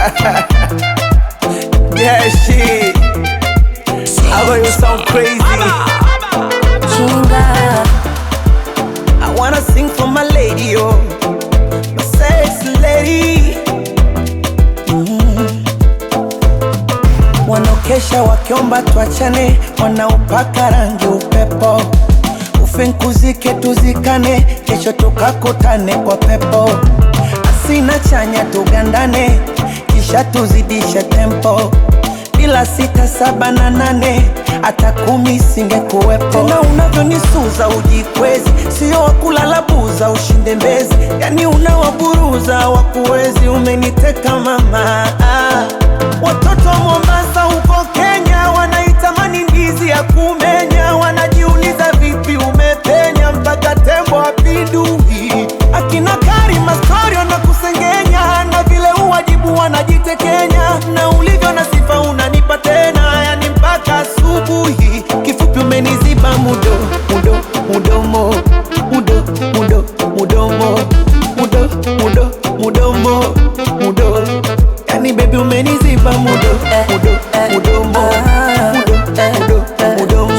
yeah, shit. I know you sound crazy. Chinga, I wanna sing for my lady, oh, my sexy lady. Mm. Wanaokesha wakiomba tuachane, wanaopaka rangi upepo, ufinkuzike tuzikane, kesho tukakutane kwa pepo, asina chanya tugandane, kisha tuzidishe tempo bila sita saba na nane hata kumi singekuwepo. Tena unavyonisuza ujikwezi, sio wakulala buza ushinde mbezi, yani unawaburuza wakuwezi. Umeniteka mama, ah. watoto wa Mombasa huko Kenya wanaitamani ndizi ya kumenya, wanajiuliza vipi umepenya mpaka tembo apindui. Akina Karima story wanakusengenya na vile uwajibu wanajitekenya, na ulivyo na sifa unanipa tena, yani mpaka asubuhi. Kifupi umeniziba mudo mudo mudomo mudo mudo mudomo mudo mudo mudomo mudo, yani baby umeniziba mudo mudo mudomo mudo mudo mudomo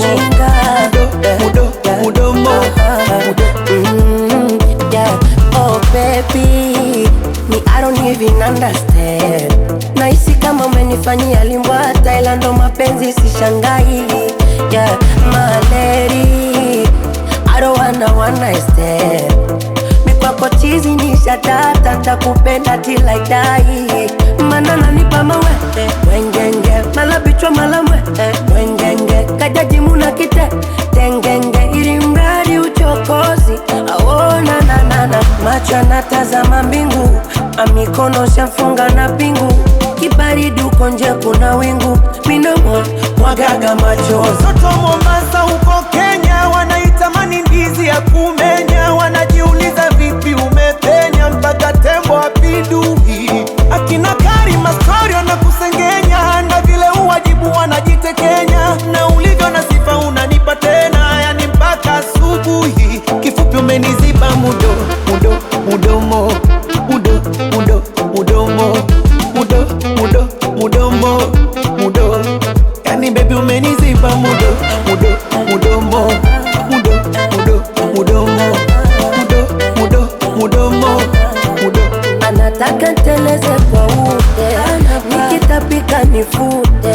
mudo mudo mudomo mudo mm, yeah. Oh baby, me I don't even understand. Nahisi kama umenifanyia limbwata, ila ndo mapenzi sishangai. Yeah, my lady, I don't wanna one night stand. Mikwako chizi ni shatata, takupenda till I die. Mana nanipa mawete wengenge, mala bichwa mala mwete wengenge, kajaji muna kite tengenge, ili mradi uchokozi aona nanana, macho anatazama mbingu, amikono shafunga na pingu, kibaridi uko nje kuna wingu, minomo mwagaga machozi Watoto wa Mombasa huko Kenya wanaitamani ndizi ya kumenya, wanajiuliza vipi umepenya mpaka tembo apindui. Akina Karima story wanakusengenya, na vile uwajibu wanajitekenya, na ulivyo na sifa unanipa tena, yani mpaka asubuhi. Kifupi umeniziba mudo mudo mudomo mudo mudo mudomo mudo mudo mudomo mudo Yani baby umeniziba mudo mudo mudomo mudo mudo mudomo mudo mudo mudomo mudo anataka nteleze kwa ute, nikitapika nifute